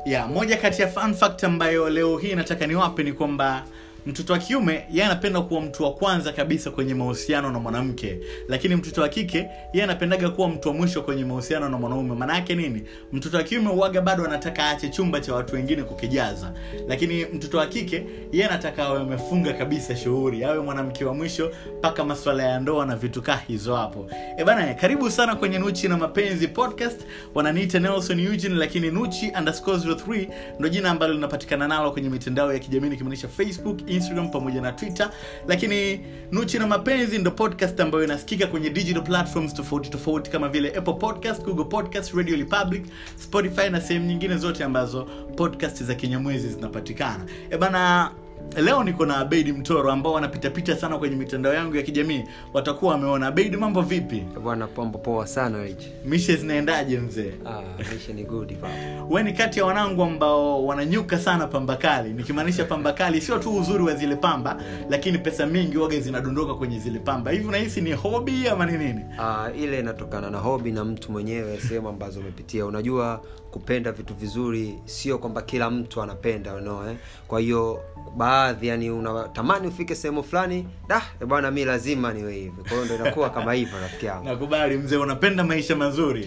ya moja kati ya fun fact ambayo leo hii nataka niwape ni kwamba mtoto wa kiume yeye anapenda kuwa mtu wa kwanza kabisa kwenye mahusiano na mwanamke lakini mtoto wa kike yeye anapendaga kuwa mtu wa mwisho kwenye mahusiano na mwanaume maana yake nini mtoto wa kiume uaga bado anataka aache chumba cha watu wengine kukijaza lakini mtoto wa kike yeye anataka awe amefunga kabisa shughuli awe mwanamke wa mwisho mpaka maswala ya ndoa na vitu kaa hizo hapo e bana karibu sana kwenye nuchi na mapenzi podcast wananiita nelson eugene lakini nuchi underscore 03 ndo jina ambalo linapatikana nalo kwenye mitandao ya kijamii nikimaanisha facebook instagram pamoja na twitter lakini nuchi na mapenzi ndo podcast ambayo inasikika kwenye digital platforms tofauti tofauti kama vile apple podcast google podcast radio republic spotify na sehemu nyingine zote ambazo podcast za kinyamwezi zinapatikana e bana leo niko na abeidi mtoro ambao wanapitapita sana kwenye mitandao yangu ya kijamii watakuwa wameona abeidi mambo vipi bwana pombo poa sana Rich. mishe zinaendaje mzee ah, maisha ni good baba we ni kati ya wanangu ambao wananyuka sana pamba kali nikimaanisha pamba kali sio tu uzuri wa zile pamba lakini pesa mingi waga zinadondoka kwenye zile pamba hivi unahisi ni hobi ama ni nini ah, ile inatokana na hobi na mtu mwenyewe sehemu ambazo umepitia unajua kupenda vitu vizuri sio kwamba kila mtu anapenda you know, eh? kwa hiyo baadhi yani unatamani ufike sehemu fulani da eh bwana mi lazima niwe hivi kwa hiyo ndo inakuwa kama hivyo rafiki yangu nakubali mzee unapenda maisha mazuri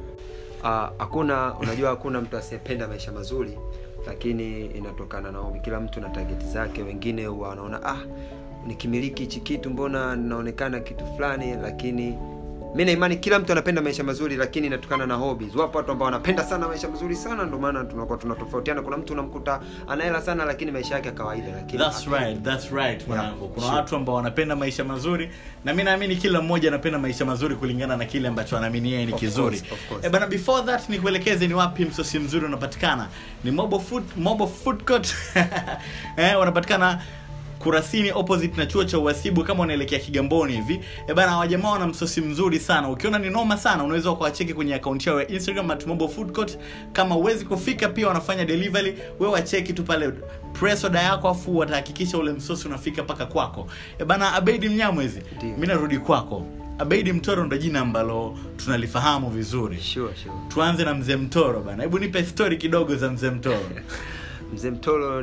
Ah, hakuna unajua hakuna mtu asiyependa maisha mazuri lakini inatokana na hobi kila mtu na tageti zake wengine huwa wanaona ah nikimiliki hichi kitu mbona naonekana kitu fulani lakini mi naimani kila mtu anapenda maisha mazuri lakini inatokana na hobbies wapo watu ambao wanapenda sana maisha mazuri sana ndio maana tunakuwa tunatofautiana kuna mtu unamkuta anahela sana lakini maisha yake ya kawaida lakini That's right, that's right mwanangu kuna sure. watu ambao wanapenda maisha mazuri na mi naamini kila mmoja anapenda maisha mazuri kulingana na kile ambacho anaamini yeye ni Of kizuri course, of course. Eh, bana before that nikuelekeze ni wapi msosi mzuri unapatikana ni mobo food, mobo food court eh, wanapatikana kurasini opposite na chuo cha uhasibu kama unaelekea kigamboni hivi e bana wajamaa wana msosi mzuri sana ukiona ni noma sana unaweza ukawacheki kwenye akaunti yao ya instagram at mobile food court kama uwezi kufika pia wanafanya delivery we wacheki tu pale press order yako afu watahakikisha ule msosi unafika mpaka kwako e bana abeidi mnyamwezi Ndio. mi narudi kwako abeidi mtoro ndo jina ambalo tunalifahamu vizuri sure, sure. tuanze na mzee mtoro bana hebu nipe stori kidogo za mzee mtoro mzee mtolo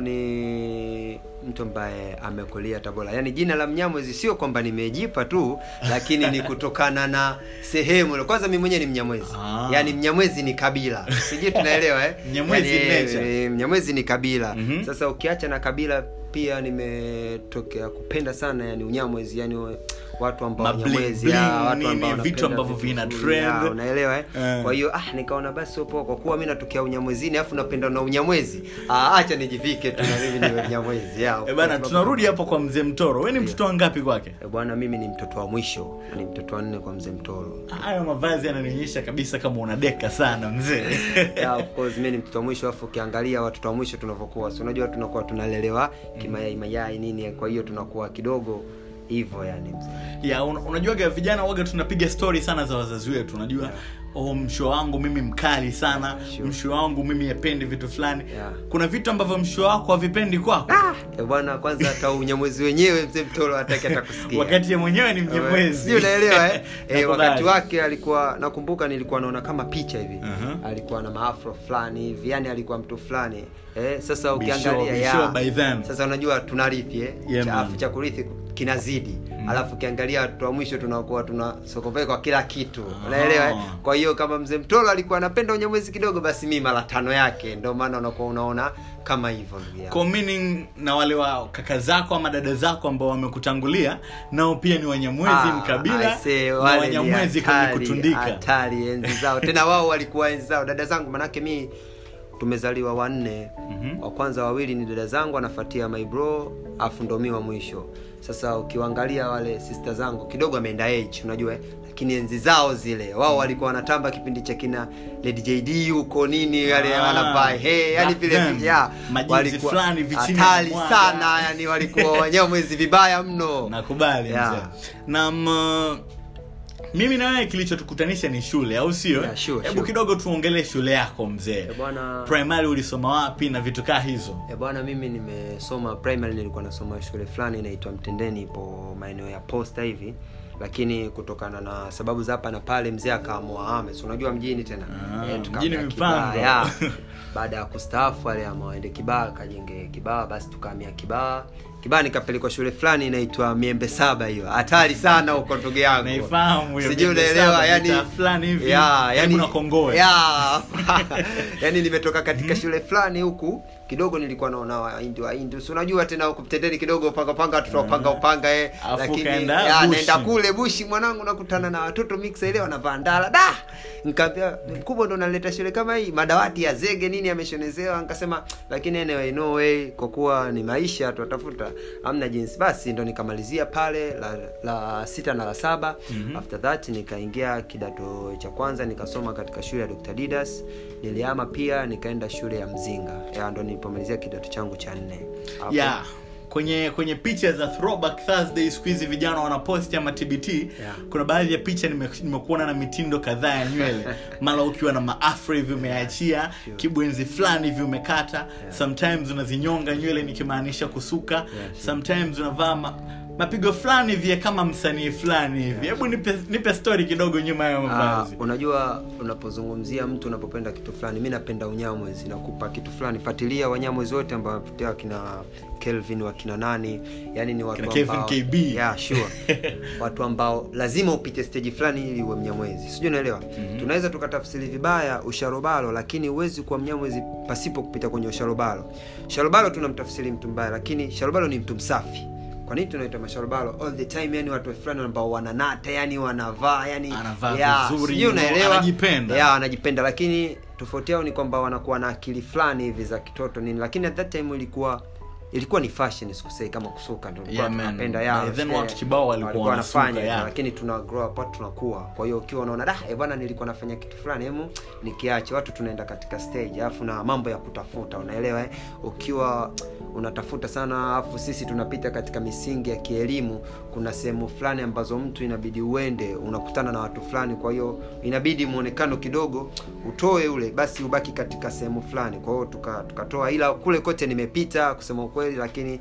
ni mtu ambaye amekulia tabora yaani jina la mnyamwezi sio kwamba nimejipa tu lakini ni kutokana na sehemu kwanza mi mwenyewe ni mnyamwezi Ah. yaani mnyamwezi ni kabila sijui tunaelewa eh? Mnyamwezi Yaani, ni nature. eh, mnyamwezi ni kabila Mhm. sasa ukiacha na kabila pia nimetokea kupenda sana yani unyamwezi yani watu ambao Ma bling wanyamwezi bling, ya, watu nini, ambao vitu wanapenda ambavyo vitu vina vizuri, ya, trend. unaelewa eh? Eh. kwa hiyo ah nikaona basi sio poa kwa kuwa mi natokea unyamwezini afu napenda na unyamwezi ah, acha nijivike tu na mimi niwe mnyamwezi ya, e bana tunarudi hapo kwa mzee mtoro we ni mtoto wangapi kwake Eh, bwana mimi ni mtoto wa mwisho ni mtoto wa nne kwa mzee mtoro hayo mavazi yananionyesha kabisa kama unadeka sana mzee yeah, of course mi ni mtoto wa mwisho afu ukiangalia watoto wa mwisho tunavyokuwa si unajua tunakuwa tunalelewa kimayai mayai nini kwa hiyo tunakuwa kidogo hivyo yani mzee ya un, unajuaga vijana waga tunapiga stori sana za wazazi wetu unajua Yeah. oh, msho wangu mimi mkali sana Sure. msho wangu mimi apendi vitu fulani Yeah. kuna vitu ambavyo msho wako havipendi kwako Eh, bwana kwanza hata unyamwezi wenyewe mzee mtoro hataki hata kusikia wakati ye mwenyewe ni mnyamwezi Sijui unaelewa eh? eh, Nakubali. wakati wake alikuwa nakumbuka nilikuwa naona kama picha hivi Mhm. alikuwa na maafro fulani hivi yani alikuwa mtu fulani eh, sasa Be sure, ukiangalia be ya, sure by then. sasa unajua tunarithi eh? Yeah, cha, man. afu cha kurithi kinazidi alafu ukiangalia watu wa mwisho tunakuwa tuna sokopee kwa kila kitu unaelewa eh? Ah. kwa hiyo kama mzee mtolo alikuwa anapenda unyamwezi kidogo basi mi mara tano yake ndio maana unakuwa unaona kama hivyo ndugu yangu Kwa meaning na wale wa kaka zako ama dada zako ambao wamekutangulia nao pia ni wanyamwezi Ah, mkabila I say, na wale ni wanyamwezi kwenye hatari, kutundika hatari enzi zao tena wao walikuwa enzi zao dada zangu manake mi tumezaliwa wanne Mhm. wa kwanza wawili ni dada zangu anafuatia my bro afu ndo mi wa mwisho sasa ukiwaangalia wale sister zangu kidogo ameenda age unajua eh? lakini enzi zao zile wao walikuwa wanatamba kipindi cha kina Lady JD huko nini wale Ah, wanavaa hey, yani back vile then. yeah, Majinsi walikuwa fulani, vichini hatari mwaga. sana yani walikuwa wanyamwezi vibaya mno nakubali Yeah. mzee na m, mimi na wewe kilichotukutanisha ni shule au sio Yeah, sure, hebu sure. kidogo tuongelee shule yako mzee Eh, bwana primary ulisoma wapi na vitu kaa hizo E bwana mimi nimesoma primary nilikuwa nasoma shule fulani inaitwa mtendeni ipo maeneo ya posta hivi lakini kutokana na sababu za hapa na pale mzee akaamua ame si unajua mjini tena Ah, Eh, tukaamua mjini kibaya. mipango. baada ya kustaafu aliama waende kibaa akajenge kibaa basi tukahamia kibaa kibaa nikapelekwa shule fulani inaitwa miembe saba hiyo hatari sana huko ndugu yangu Naifahamu hiyo sijui Miembe unaelewa Saba, yani mitaa fulani hivi, ya, karibu yani na Kongowe. ya yani nimetoka katika shule fulani huku kidogo nilikuwa naona waindi waindi si unajua tena huku mtendeni kidogo panga panga tutapanga upanga eh Afu lakini kaenda ya, bushi. naenda kule bushi mwanangu nakutana na watoto mix ile wanavaa ndala da nikaambia mkubwa ndo naleta shule kama hii madawati ya zege nini yameshonezewa nikasema lakini anyway no way kwa kuwa ni maisha tutatafuta amna jinsi basi ndo nikamalizia pale la, la sita na la saba mm-hmm. after that nikaingia kidato cha kwanza nikasoma katika shule ya Dr. Didas niliama pia nikaenda shule ya Mzinga ya ndo nilipomalizia kidato changu cha nne Hapo- yeah kwenye kwenye picha za throwback thursday siku hizi vijana wanaposti ama tbt Yeah. kuna baadhi ya picha nime- nimekuona na mitindo kadhaa ya nywele mara ukiwa na maafro hivi umeachia Sure. kibwenzi fulani hivi umekata sometimes unazinyonga nywele nikimaanisha kusuka sure. sometimes unavaa ma, mapigo fulani hivi kama msanii fulani hivi hebu nipe, nipe story kidogo nyuma ya Ah, mavazi unajua unapozungumzia mtu unapopenda kitu fulani mi napenda unyamwezi nakupa kitu fulani fuatilia wanyamwezi wote ambao wamepitia wakina kelvin wakina nani yani ni watu Kina Kevin ambao, KB. yeah, sure. watu ambao lazima upite stage fulani ili uwe mnyamwezi sijui unaelewa mm-hmm. tunaweza tukatafsiri vibaya usharobalo lakini huwezi kuwa mnyamwezi pasipo kupita kwenye usharobalo sharobalo tunamtafsiri mtu mbaya lakini sharobalo ni mtu msafi kwa nini tunaita masharobalo all the time yani watu fulani ambao wananata yani wanavaa yani Anavaa yeah, vizuri, sijui unaelewa anajipenda. yeah, anajipenda lakini tofauti yao ni kwamba wanakuwa na akili fulani hivi za kitoto nini lakini at that time ilikuwa ilikuwa ni fashion sikusei kama kusuka ndio tulikuwa Yeah, man. tunapenda By yeah, then yeah. watu kibao walikuwa wanasuka, wanafanya yeah. lakini tuna grow up tunakuwa kwa hiyo ukiwa unaona da eh bwana nilikuwa nafanya kitu fulani hemu nikiache watu tunaenda katika stage alafu na mambo ya kutafuta unaelewa eh? ukiwa unatafuta sana alafu sisi tunapita katika misingi ya kielimu kuna sehemu fulani ambazo mtu inabidi uende unakutana na watu fulani kwa hiyo inabidi muonekano kidogo utoe ule basi ubaki katika sehemu fulani kwa hiyo tuka- tukatoa ila kule kote nimepita kusema ukweli lakini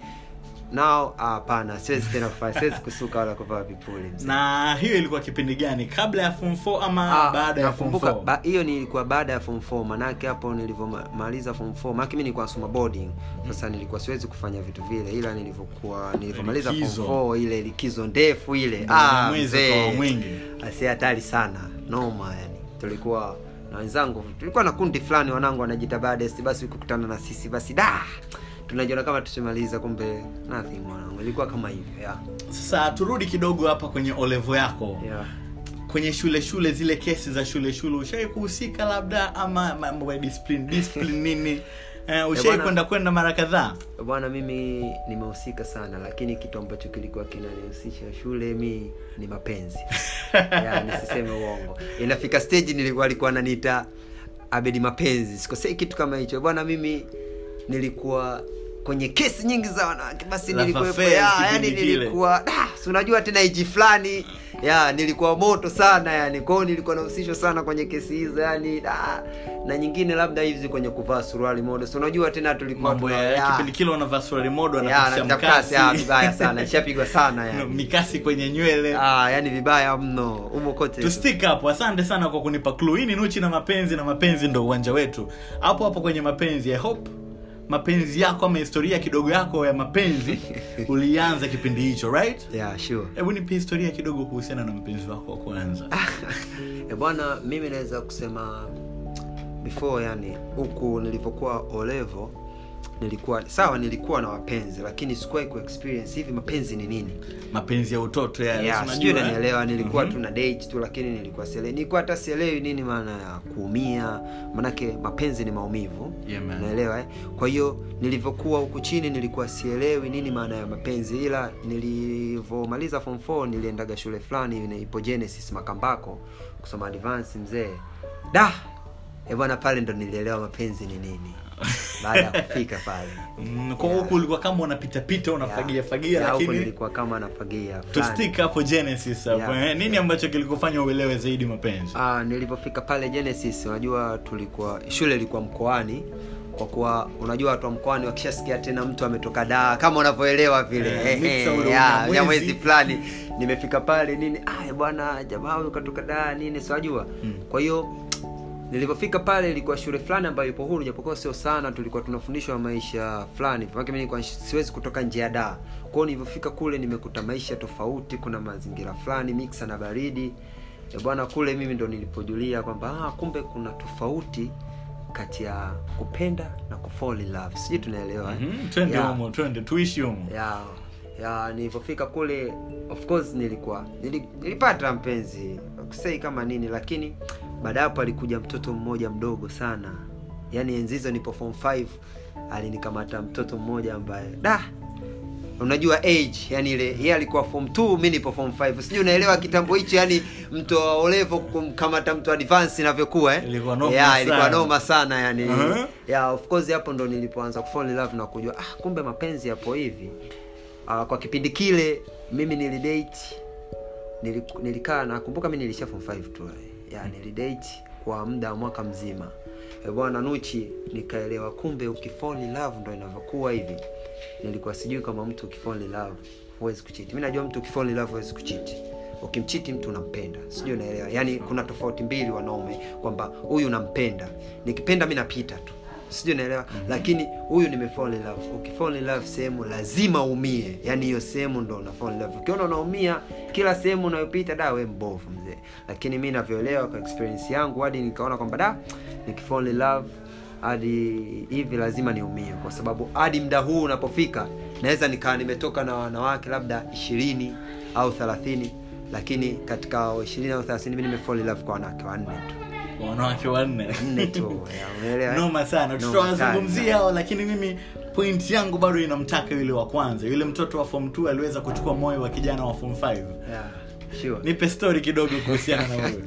nao ah, hapana siwezi tena kufanya siwezi kusuka wala kuvaa vipuli mzee. na hiyo ilikuwa kipindi gani kabla ya form 4 ama Ah, baada ya form nakumbuka 4 ba- hiyo ni ilikuwa baada ya form 4 manake hapo nilivyomaliza form 4 manake mimi nilikuwa nasoma boarding sasa nilikuwa siwezi kufanya vitu vile ila nilivyokuwa nilivyomaliza form Likizo. 4 ile likizo ndefu ile Ndio, ah, mwezi mzee. ukawa mwingi. asi hatari sana noma yani tulikuwa na wenzangu tulikuwa na kundi fulani wanangu wanajita badest basi kukutana na sisi basi da tunajiona kama tushimaliza kumbe nothing mwanangu ilikuwa kama hivyo yeah. sasa turudi kidogo hapa kwenye olevo yako Yeah. kwenye shule shule zile kesi za shule shule ushawai kuhusika labda ama mambo ya discipline discipline nini eh, ushawai bwana- kwenda kwenda mara kadhaa bwana mimi nimehusika sana lakini kitu ambacho kilikuwa kinanihusisha shule mi ni mapenzi ya, nisiseme uongo inafika stage nilikuwa alikuwa ananiita abedi mapenzi sikosei kitu kama hicho bwana mimi nilikuwa kwenye kesi nyingi za wanawake basi Love nilikuwepo affairs ya, kipindi yani kile. nilikuwa ah, si unajua tena iji fulani ya nilikuwa moto sana yani kwao nilikuwa nahusishwa sana kwenye kesi hizo yani ah, na nyingine labda hizi kwenye kuvaa suruali modo si unajua tena tulikuwa mambo tuna- ya ya, kipindi kile wanavaa suruali modo ya, anapisha na mkasi, ya, mkasi vibaya sana ishapigwa sana yani mikasi kwenye nywele ah, yani vibaya mno umo kote to stick hapo asante sana kwa kunipa clue hii ni nuchi na mapenzi na mapenzi ndo uwanja wetu hapo hapo kwenye mapenzi i hope mapenzi yako ama historia kidogo yako ya mapenzi ulianza kipindi hicho right yeah, sure hebu nipe historia kidogo kuhusiana na mpenzi wako wa kwanza e bwana mimi naweza kusema before yani huku nilivyokuwa olevo nilikuwa sawa nilikuwa na wapenzi lakini sikuwahi kuexperience hivi mapenzi ni nini mapenzi ya utoto yale yeah, si sijui unajua, eh? nanielewa nilikuwa Mhm. tu na date tu lakini nilikuwa sielewi nilikuwa hata sielewi nini maana ya kuumia manake mapenzi ni maumivu Yeah, man. naelewa eh? kwa hiyo nilivyokuwa huku chini nilikuwa sielewi nini maana ya mapenzi ila nilivyomaliza form 4 niliendaga shule fulani inaipo genesis makambako kusoma advance mzee da e bwana pale ndo nilielewa mapenzi ni nini baada ya kufika pale Mm, kwa huku ulikuwa kama unapitapita unafagia fagia Ya, huko lakini nilikuwa kama nafagia to fulani. stick hapo genesis hapo Yeah. eh? nini ambacho kilikufanya uelewe zaidi mapenzi Ah, nilipofika pale genesis unajua tulikuwa shule ilikuwa mkoani kwa kuwa unajua watu wa mkoani wakishasikia tena mtu ametoka daa kama unavyoelewa vile Eh, eh, mixa eh, ule ya, unyamwezi. ya mwezi fulani nimefika pale nini ah bwana jamaa huyu katoka daa nini siwajua Mm. kwa hiyo nilipofika pale ilikuwa shule fulani ambayo ipo huru japokuwa sio sana tulikuwa tunafundishwa maisha fulani maana mimi nilikuwa siwezi kutoka nje ya daa kwao nilivyofika kule nimekuta maisha tofauti kuna mazingira fulani miksa na baridi Eh, bwana kule mimi ndo nilipojulia kwamba ah, kumbe kuna tofauti kati ya kupenda na kufall in love sijui tunaelewa eh? Mhm, twende Yeah humo twende tuishi humo ya ya nilivyofika kule of course nilikuwa nili, nilipata mpenzi kusei kama nini lakini baada ya hapo alikuja mtoto mmoja mdogo sana yaani enzi hizo nipo form 5 alinikamata mtoto mmoja ambaye da unajua age yani ile yeye alikuwa form 2 mi nipo form 5 sijui unaelewa kitambo hicho yani mtu wa olevo kumkamata mtu advance inavyokuwa eh? Ilikuwa noma yeah, ilikuwa sana. noma sana yani Uh-huh. yeah, of course hapo ndo nilipoanza kufall in love na kujua ah, kumbe mapenzi yapo hivi uh, kwa kipindi kile mimi nilidate niliku- nilikaa nakumbuka mi nilisha form 5 tu ya nilidate kwa muda wa mwaka mzima Eh, bwana nuchi nikaelewa kumbe ukifall in love ndo inavyokuwa hivi nilikuwa sijui kama mtu ukifall in love huwezi kuchiti mi najua mtu ukifall in love huwezi kuchiti ukimchiti mtu unampenda sijui unaelewa yaani kuna tofauti mbili wanaume kwamba huyu unampenda nikipenda mi napita tu sijui unaelewa mm-hmm. lakini huyu nimefall in love ukifall in love sehemu lazima umie yaani hiyo sehemu ndo una fall in love ukiona unaumia kila sehemu unayopita da we mbovu mzee lakini mi navyoelewa kwa experience yangu hadi nikaona kwamba da nikifall in love hadi hivi lazima niumie kwa sababu hadi mda huu unapofika naweza nikaa nimetoka na wanawake labda ishirini au thelathini lakini katika ishirini au thelathini mi nimefall in love kwa wanawake wanne tu wanawake wanne nne tu ya, umeelewa eh? noma sana Noma tutawazungumzia sana. hao lakini mimi point yangu bado inamtaka yule wa kwanza yule mtoto wa form 2 aliweza kuchukua moyo wa kijana wa form 5 Yeah, sure. nipe story kidogo kuhusiana na huyo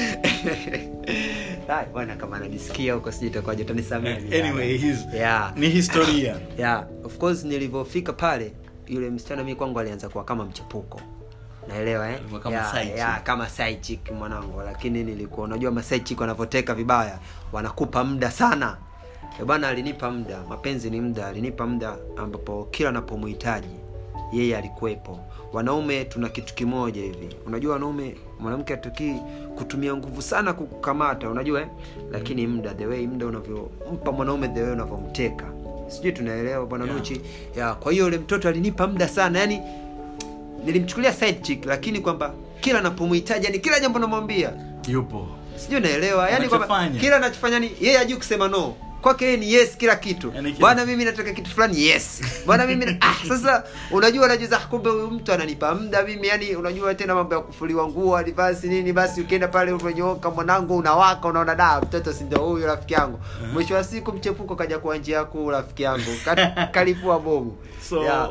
Hai, bwana kama ananisikia huko sijui itakuwaje utanisamehe anyway his, yeah. ni historia yeah. of course nilivyofika pale yule msichana mi kwangu alianza kuwa kama mchepuko naelewa eh? Alikuwa kama yeah, side chick. yeah, kama side chick mwanangu lakini nilikuwa unajua maside chick wanavyoteka vibaya wanakupa muda sana Eh, bwana alinipa muda mapenzi ni muda alinipa muda ambapo kila napomhitaji yeye alikuwepo wanaume tuna kitu kimoja hivi unajua wanaume mwanamke atukii kutumia nguvu sana kukamata unajua eh? lakini muda the way muda unavyompa mwanaume the way unavyomteka sijui tunaelewa bwana Yeah. nuchi ya kwa hiyo yule mtoto alinipa muda sana yani nilimchukulia side chick lakini kwamba kila napomhitaji yani kila jambo namwambia yupo sijui naelewa yani kwamba Anachofanya. kila anachofanya ni yeye ajui kusema no kwake yeye ni yes kila kitu Yani kila- bwana mimi nataka kitu fulani yes bwana mimi na- ah, sasa unajua unajua "Ah, kumbe huyu mtu ananipa muda mimi yani unajua tena mambo ya kufuliwa nguo advance nini basi ukienda pale umenyooka mwanangu unawaka unaona da mtoto si ndio huyu rafiki yangu mwisho wa siku mchepuko kaja kwa njia kuu rafiki yangu Ka- kalipua bomu So- yeah.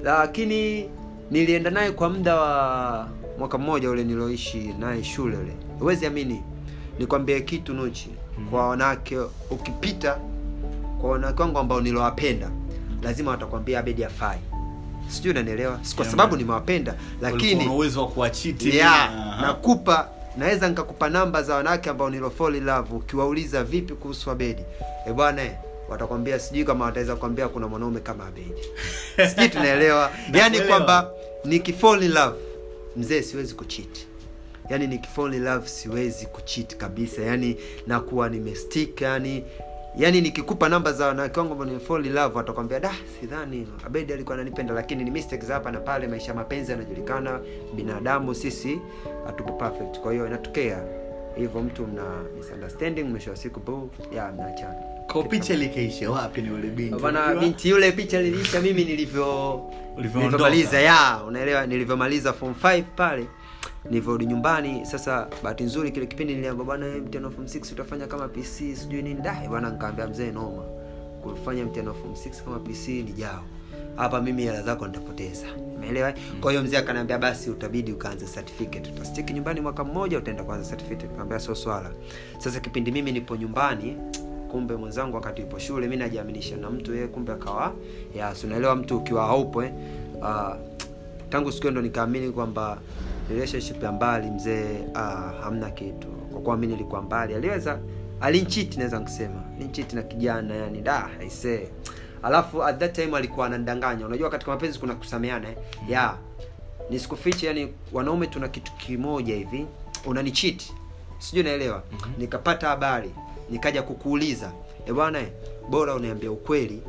lakini nilienda naye kwa muda wa mwaka mmoja ule nilioishi naye shule ule huwezi amini nikwambie kitu nuchi kwa wanawake ukipita kwa wanawake wangu ambao niliwapenda lazima watakwambia abedi afai sijui unanielewa Si kwa Yeah, sababu man. nimewapenda Ulikuwa lakini una uwezo wa kuachiti yeah, Aha. nakupa naweza nikakupa namba za wanawake ambao nilo fall in love ukiwauliza vipi kuhusu abedi e bwana eh, watakwambia sijui kama wataweza kukwambia kuna mwanaume kama abedi sijui tunaelewa yani Nakuelewa. kwamba nikifall in love mzee siwezi kuchiti yani nikifall in love siwezi kuchiti kabisa yani nakuwa nimestick yani yani nikikupa namba za wanawake wangu ambao nimefall in love watakwambia da sidhani abedi alikuwa ananipenda lakini ni mistakes za hapa na pale maisha ya mapenzi yanajulikana binadamu sisi hatupo perfect kwa hiyo inatokea hivyo mtu mna misunderstanding mwisho wa siku bu ya mnaachana kwa picha likaisha wapi ni ule binti bana Unajua? binti yule picha liliisha mimi nilivyo Ulivyoondoka. nilivyomaliza ya unaelewa nilivyomaliza form 5 pale nilivyorudi nyumbani sasa bahati nzuri kile kipindi niliamba bwana wewe mtihani wa form 6 utafanya kama pc sijui nini dai bwana nikaambia mzee noma kufanya mtihani wa form 6 kama pc ni jao hapa mimi hela zako nitapoteza umeelewa kwa hiyo mzee akaniambia basi utabidi ukaanza certificate utastiki nyumbani mwaka mmoja utaenda kuanza certificate nikamwambia sio swala sasa kipindi mimi nipo nyumbani kumbe mwenzangu wakati ipo shule mi najiaminisha na mtu yeye kumbe akawa ya si unaelewa mtu ukiwa haupo eh? uh, tangu siku hiyo ndo nikaamini kwamba relationship ya mbali mzee uh, hamna kitu kwa kuwa mi nilikuwa mbali aliweza alinchiti naweza kusema alinchiti na kijana yani da aisee alafu at that time alikuwa anandanganya unajua katika mapenzi kuna kusameana eh? ya nisikufiche yani wanaume tuna kitu kimoja hivi unanichiti sijui naelewa nikapata habari nikaja kukuuliza e bwana eh, bora uniambia ukweli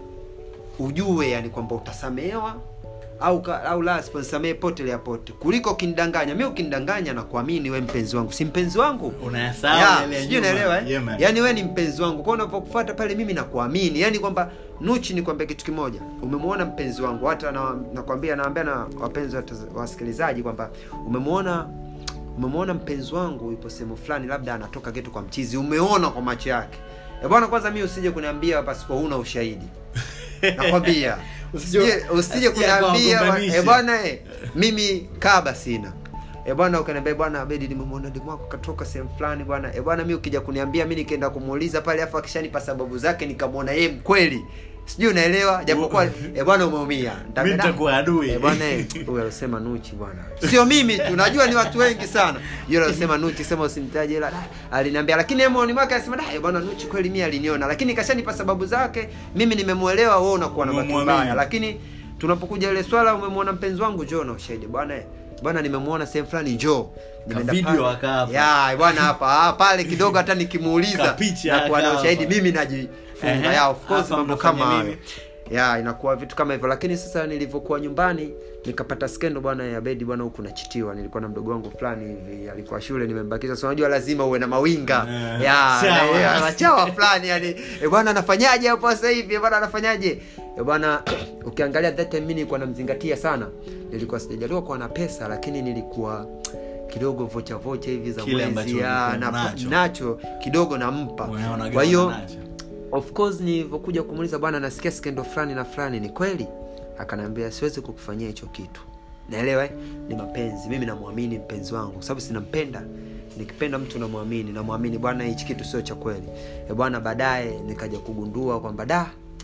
ujue yani kwamba utasamehewa au ka, au la sponsamee pote lea pote kuliko ukinidanganya mi ukinidanganya na kuamini we mpenzi wangu si mpenzi wangu unayasahau Ya, yale ya sijui nyuma. naelewa eh? Yeah, man. yaani we ni mpenzi wangu kwao unapokufuata pale mimi nakuamini yaani kwamba nuchi nikwambia kitu kimoja umemwona mpenzi wangu hata na, nakwambia naambia na wapenzi wataz- wasikilizaji kwamba umemwona umemwona mpenzi wangu yupo sehemu fulani labda anatoka getu kwa mchizi umeona kwa macho yake Eh, bwana kwanza mi usije kuniambia pasipo huna ushahidi nakwambia Usije- usije usije asije akawa kuniambia mgombanisha. eh, bwana eh, mimi kaba sina e bwana ukaniambia bwana abedi nimemwona demu wako katoka sehemu fulani bwana e bwana mi ukija kuniambia mi nikaenda kumuuliza pale afu akishanipa sababu zake nikamwona yeye mkweli sijui unaelewa japokuwa e bwana umeumia Mimi nitakuwa adui. Eh, bwana eh, huyu alisema nuchi bwana sio mimi tu najua ni watu wengi sana yule alisema nuchi sema usimtaje ila da, aliniambia lakini yeye moyoni mwake alisema da eh, bwana nuchi kweli mimi aliniona lakini kashanipa sababu zake mimi nimemuelewa wewe unakuwa na bahati Umemwamini. mbaya lakini tunapokuja ile swala umemwona mpenzi wangu njoo na ushahidi bwana eh, bwana nimemwona sehemu fulani njoo Nimeenda video pale. aka hapa. ya bwana hapa ah, pale kidogo hata nikimuuliza Kapicha na kuwa na aka ushahidi hapa. mimi najifunga Ehe, ya of course hapa mambo mnafanya kama nini? hayo ya inakuwa vitu kama hivyo lakini sasa nilivyokuwa nyumbani nikapata skendo bwana ya bedi bwana huku nachitiwa nilikuwa na mdogo wangu fulani hivi alikuwa shule nimembakisha so unajua lazima uwe na mawinga Eh, ya chawa. ya, machawa fulani yani e bwana anafanyaje hapo sasa hivi e bwana anafanyaje e bwana ukiangalia that time mimi nilikuwa namzingatia sana nilikuwa sijajaliwa kuwa na pesa lakini nilikuwa kidogo vocha vocha hivi za Kile ambacho mwezi ya, ulikuwa na, nacho. nacho kidogo nampa Unaona kwa hiyo nacho. of course nilivyokuja kumuuliza bwana nasikia skendo fulani na fulani ni kweli akaniambia siwezi kukufanyia hicho kitu naelewa eh? ni mapenzi mimi namwamini mpenzi wangu kwa sababu sinampenda nikipenda mtu namwamini namwamini bwana hichi kitu sio cha kweli e bwana baadaye nikaja kugundua kwamba da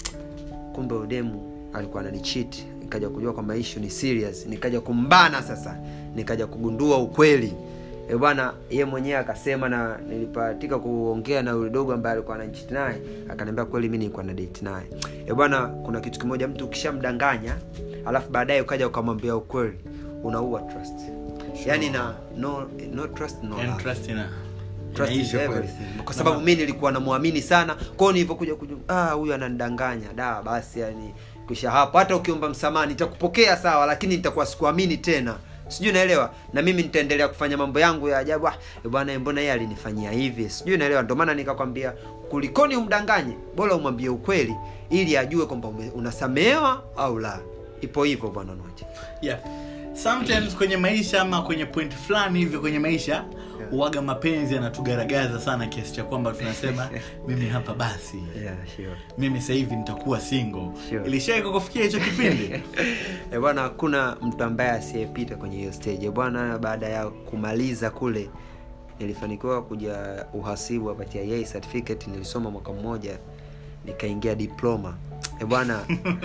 kumbe udemu alikuwa ananichiti nikaja kujua kwamba issue ni serious nikaja kumbana sasa nikaja kugundua ukweli e bwana ye mwenyewe akasema na nilipatika kuongea na yule dogo ambaye alikuwa ananichiti naye akaniambia kweli mi nilikuwa na date naye e bwana kuna kitu kimoja mtu ukishamdanganya alafu baadaye ukaja ukamwambia ukweli unaua trust yaani na no, no trust no And love trust ina- Trust is inaisha kweli. everything. kwa sababu mi nilikuwa namwamini sana kwao nilivyokuja kujua ah huyu ananidanganya da basi yani kisha hapo hata ukiomba msamaha nitakupokea sawa lakini nitakuwa sikuamini tena sijui naelewa na mimi nitaendelea kufanya mambo yangu ya ajabu ah, eh, bwana mbona yeye alinifanyia hivi sijui naelewa ndio maana nikakwambia kulikoni umdanganye bora umwambie ukweli ili ajue kwamba ume- unasamehewa au la ipo hivyo bwana noche yeah. sometimes kwenye maisha ama kwenye point fulani hivi kwenye maisha uwaga mapenzi yanatugaragaza sana kiasi cha kwamba tunasema mimi hapa basi yeah, sure. mimi sasa hivi nitakuwa single Sure. ilishawai kukufikia hicho kipindi Eh, bwana hakuna mtu ambaye asiyepita kwenye hiyo stage Eh, bwana baada ya kumaliza kule nilifanikiwa kuja uhasibu hapa TIA certificate nilisoma mwaka mmoja nikaingia diploma Eh, bwana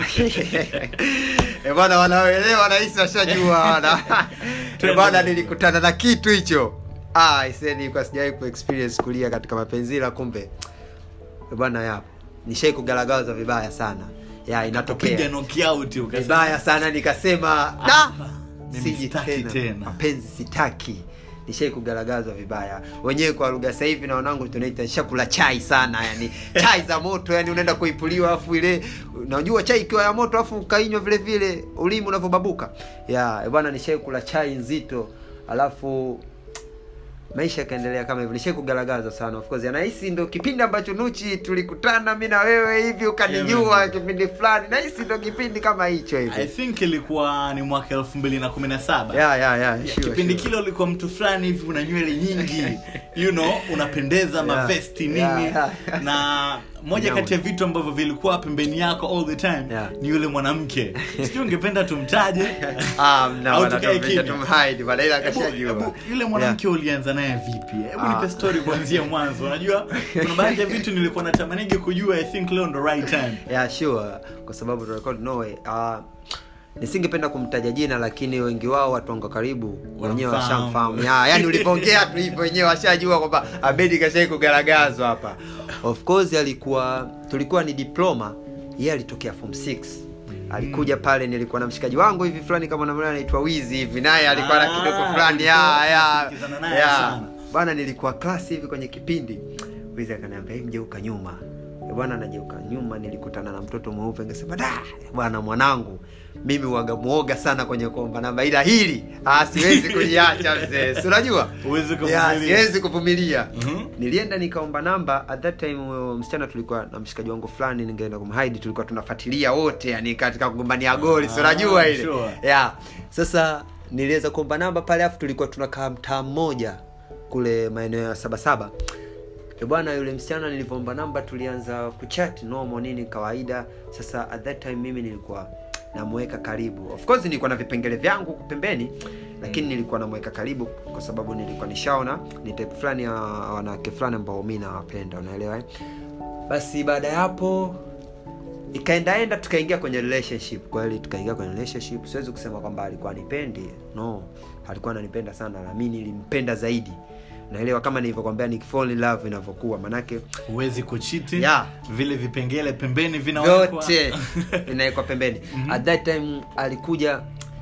Eh, bwana wanaoelewa nahisi washajua wana Eh, bwana nilikutana na kitu hicho ah, ise nilikuwa sijawahi kuexperience kulia katika mapenzi ila kumbe Eh, bwana yapo nishai kugaragaza vibaya sana ya piga inatokea knockout ukasema vibaya sana nikasema Ah, da mimi siji sitaki tena tena." mapenzi sitaki nishai kugaragazwa vibaya wenyewe kwa lugha sasa hivi na wanangu tunaita nishakula chai sana yani chai za moto yani unaenda kuipuliwa afu ile unajua chai ikiwa ya moto afu ukainywa vile vile ulimi unavyobabuka ya bwana nishai kula chai nzito alafu maisha yakaendelea kama hivyo nishai kugaragaza sana of course nahisi ndo kipindi ambacho nuchi tulikutana mi na wewe hivi ukanijua Yeah, kipindi fulani nahisi ndo kipindi kama hicho i hivi think ilikuwa ni mwaka elfu mbili na kumi na saba yeah, yeah, yeah, sure, kipindi sure. kile ulikuwa mtu fulani hivi una nywele nyingi you know unapendeza mavesti nini Yeah, yeah. na moja Nyama. kati ya vitu ambavyo vilikuwa pembeni yako all the time Yeah. ni yule mwanamke sijui ungependa tumtaje Ah, mna Au bwana, tukae tumepita kimya? tumhide bwana, ila Hebu- akashajua. hebu, yule mwanamke ulianza naye vipi hebu Ah. nipe story kuanzia mwanzo unajua kuna baadhi ya vitu nilikuwa natamanigi kujua i think leo ndo right time yeah sure kwa sababu tunarecord no way uh, nisingependa kumtaja jina lakini wengi wao watu wangu wa karibu wenyewe Wanamfahamu. washamfahamu ya, yani ulivyoongea tu hivyo wenyewe washajua kwamba abedi kashai kugaragazwa hapa of course alikuwa tulikuwa ni diploma yeye alitokea form 6 alikuja pale nilikuwa na mshikaji wangu hivi fulani kama namna anaitwa wizi hivi naye alikuwa na Ah, kidogo fulani ya ulikuwa ya unasikizana naye ya sana. bwana nilikuwa klasi hivi kwenye kipindi wizi akaniambia "Hey, mgeuka nyuma Eh, bwana najeuka nyuma nilikutana na mtoto mweupe ngesema da bwana mwanangu mimi waga mwoga sana kwenye kuomba namba ila hili ah, siwezi kuliacha mzee si unajua Huwezi Ya, kuvumilia. siwezi kuvumilia Mhm. nilienda nikaomba namba at that time huyo msichana tulikuwa na mshikaji wangu fulani ningeenda kumhaidi tulikuwa tunafuatilia wote yani katika kugombania goli si Ah, unajua ile sure. yeah. sasa niliweza kuomba namba pale afu tulikuwa tunakaa mtaa mmoja kule maeneo ya sabasaba E bwana yule msichana nilivyoomba namba tulianza kuchat normal nini kawaida sasa at that time mimi nilikuwa namweka karibu of course nilikuwa na vipengele vyangu huku pembeni lakini nilikuwa namweka karibu kwa sababu nilikuwa nishaona ni type fulani ya wanawake fulani ambao mi nawapenda unaelewa eh? basi baada ya hapo ikaendaenda tukaingia kwenye relationship kweli tukaingia kwenye relationship siwezi kusema kwamba alikuwa anipendi no alikuwa ananipenda sana na mi nilimpenda zaidi naelewa kama nilivyokwambia ni fall in love inavyokuwa manake huwezi kuchiti Yeah. vile vipengele pembeni vinawekwa vyote vinawekwa pembeni at that time alikuja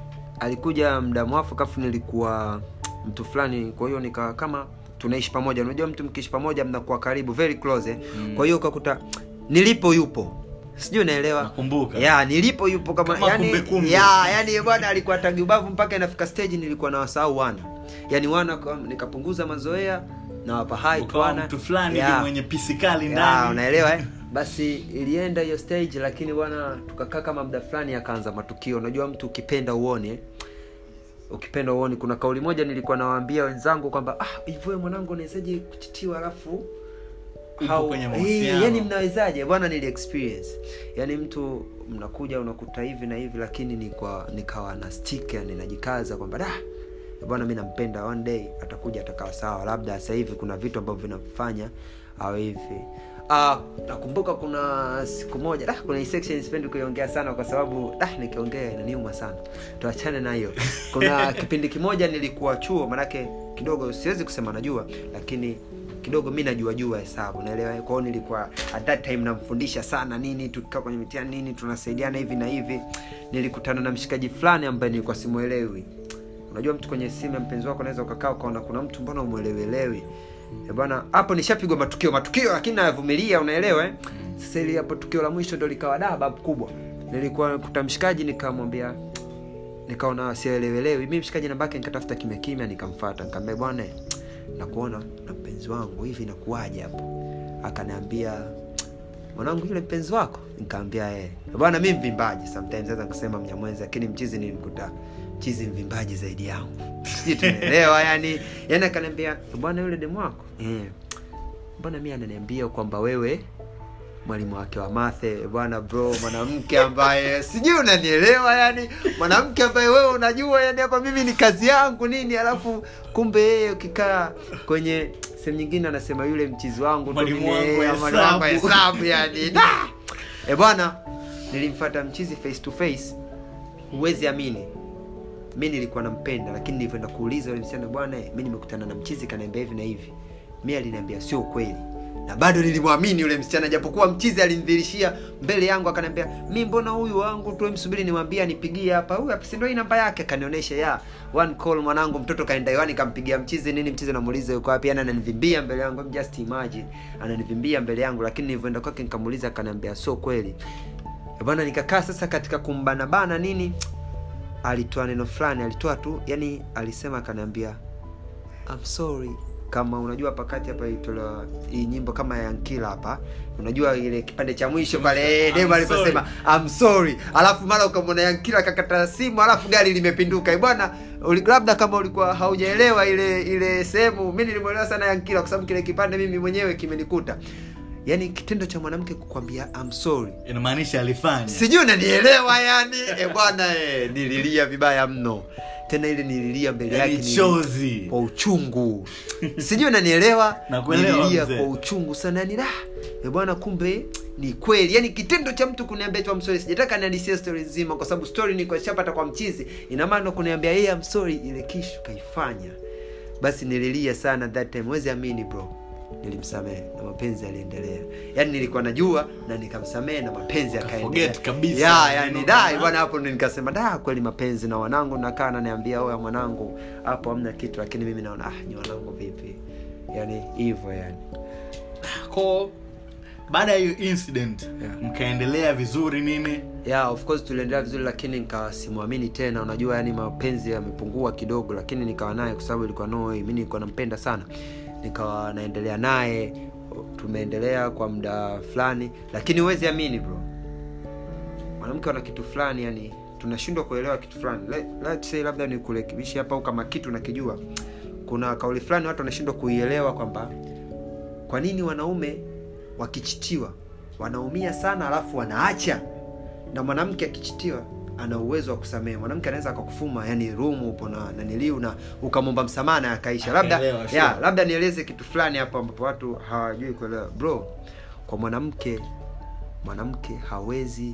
alikuja mda mwafaka afu nilikuwa mtu fulani kwa hiyo nika kama tunaishi pamoja unajua mtu mkiishi pamoja mnakuwa karibu very close eh? Mm. kwa hiyo ukakuta nilipo yupo sijui unaelewa Nakumbuka. ya nilipo yupo kama, Kama yani, kumbukumbu. ya yani bwana alikuwa tagi ubavu mpaka inafika stage nilikuwa na wasahau wana yani wana kwa- nikapunguza mazoea na wapa hai ukawa wana mtu fulani Ya. hivi mwenye pisikali Ya, ndani unaelewa eh? basi ilienda hiyo stage lakini bwana tukakaa kama muda fulani akaanza matukio unajua mtu ukipenda uone eh? ukipenda uone kuna kauli moja nilikuwa nawaambia wenzangu kwamba ah hivyo mwanangu unawezaje kuchitiwa alafu Upo kwenye mahusiano. yani mnawezaje bwana nili experience yani mtu mnakuja unakuta hivi na hivi lakini ni kwa nikawa na stick yani najikaza kwamba da bwana mi nampenda one day atakuja atakaa sawa labda sasa hivi kuna vitu ambavyo vinamfanya awe hivi Ah, nakumbuka kuna siku moja da, kuna hii section sipendi kuiongea sana kwa sababu da, nikiongea inaniuma sana tuachane na hiyo kuna kipindi kimoja nilikuwa chuo manake kidogo siwezi kusema najua lakini kidogo mi najua jua hesabu naelewa kwa hiyo nilikuwa at that time namfundisha sana nini tukikaa kwenye mitihani nini tunasaidiana hivi na hivi nilikutana na mshikaji fulani ambaye nilikuwa simwelewi unajua mtu kwenye simu ya mpenzi wako unaweza ukakaa ukaona kuna mtu mbona umwelewelewi Eh bwana hapo nishapigwa matukio matukio lakini nayavumilia unaelewa eh? sasa ili hapo tukio la mwisho ndo likawa da babu kubwa nilikuwa kuta mshikaji nikamwambia nikaona sielewelewi mi mshikaji nambake nikatafuta kimya kimya nikamfata nikamwambia bwana nakuona na mpenzi wangu hivi nakuwaje hapo akaniambia mwanangu yule mpenzi wako nikaambia eh bwana mi mvimbaji sometimes naweza kusema mnyamwezi lakini mchizi nilimkuta mchizi mvimbaji zaidi yangu sijui tunaelewa yani yani akaniambia bwana yule demu wako eh mbona mi ananiambia kwamba wewe mwalimu wake wa mathe bwana bro mwanamke ambaye sijui unanielewa yani mwanamke ambaye wewe unajua yani hapa mimi ni kazi yangu nini alafu kumbe yeye ukikaa kwenye sehemu nyingine anasema yule mchizi wangu tu Mwalimu mimi, wangu wa eh, mwalimu wangu wa hesabu. hesabu yani Da! e bwana nilimfata mchizi face to face huwezi amini mi nilikuwa nampenda lakini nilivyoenda kuuliza yule msichana bwana mi nimekutana na mchizi kaniambia hivi na hivi mi aliniambia sio ukweli na bado nilimwamini yule msichana japokuwa mchizi alinidhirishia mbele yangu akaniambia mi mbona huyu wangu tu msubiri nimwambie anipigie hapa huyu hapa si ndio hii namba yake akanionyesha ya one call mwanangu mtoto kaenda hewani kampigia mchizi nini mchizi namuuliza yuko wapi yani ananivimbia mbele yangu just imagine ananivimbia mbele yangu lakini nilivyoenda kwake nikamuuliza akaniambia sio kweli Eh bwana nikakaa sasa katika kumbanabana nini alitoa neno fulani alitoa tu yani alisema akaniambia I'm sorry kama unajua pakati hapa ilitolewa hii nyimbo kama ya Yankila hapa unajua ile kipande cha mwisho pale I'm Dema aliposema I'm sorry alafu mara ukamwona Yankila akakata simu alafu gari limepinduka Eh bwana uli- labda kama ulikuwa haujaelewa ile ile sehemu mi nilimwelewa sana Yankila kwa sababu kile kipande mimi mwenyewe kimenikuta yaani kitendo cha mwanamke kukwambia I'm sorry inamaanisha alifanya sijui unanielewa yani e bwana e, nililia vibaya mno tena ile nililia mbele yake yani nili- chozi kwa uchungu sijui unanielewa Nakuelewa, nililia mzee. kwa uchungu sana yani da e bwana kumbe ni kweli yani kitendo cha mtu kuniambia tu I'm sorry sijataka niandisie story nzima kwa sababu story ni kwa shapata kwa mchizi ina maana kuniambia yeye I'm sorry ile kishu kaifanya basi nililia sana that time wezi amini bro nilimsamehe na mapenzi yaliendelea yaani nilikuwa najua na nikamsamehe na mapenzi yakaendelea Forget kabisa. ya yani Neno dai kama- bwana hapo ndo nikasema da kweli mapenzi na wanangu nakaa naniambia oya mwanangu hapo hamna kitu lakini mimi naona ah ni wanangu vipi yani hivyo yani ko baada ya hiyo incident Yeah. mkaendelea vizuri nini yeah of course tuliendelea vizuri lakini nikawa simwamini tena unajua yani mapenzi yamepungua kidogo lakini nikawa naye kwa sababu ilikuwa no way mi nilikuwa nampenda sana nikawa naendelea naye tumeendelea kwa muda fulani lakini huwezi amini bro mwanamke wana kitu fulani yani tunashindwa kuelewa kitu fulani Let, let's say labda nikurekebishi hapa au kama kitu nakijua kuna kauli fulani watu wanashindwa kuielewa kwamba kwa nini wanaume wakichitiwa wanaumia sana alafu wanaacha na mwanamke akichitiwa ana uwezo wa kusamehe mwanamke anaweza akakufuma yani rumu upo na naniliu na ukamwomba msamaha na akaisha labda Akaelewa, sure. ya labda nieleze kitu fulani hapo ambapo watu hawajui kuelewa bro kwa mwanamke mwanamke hawezi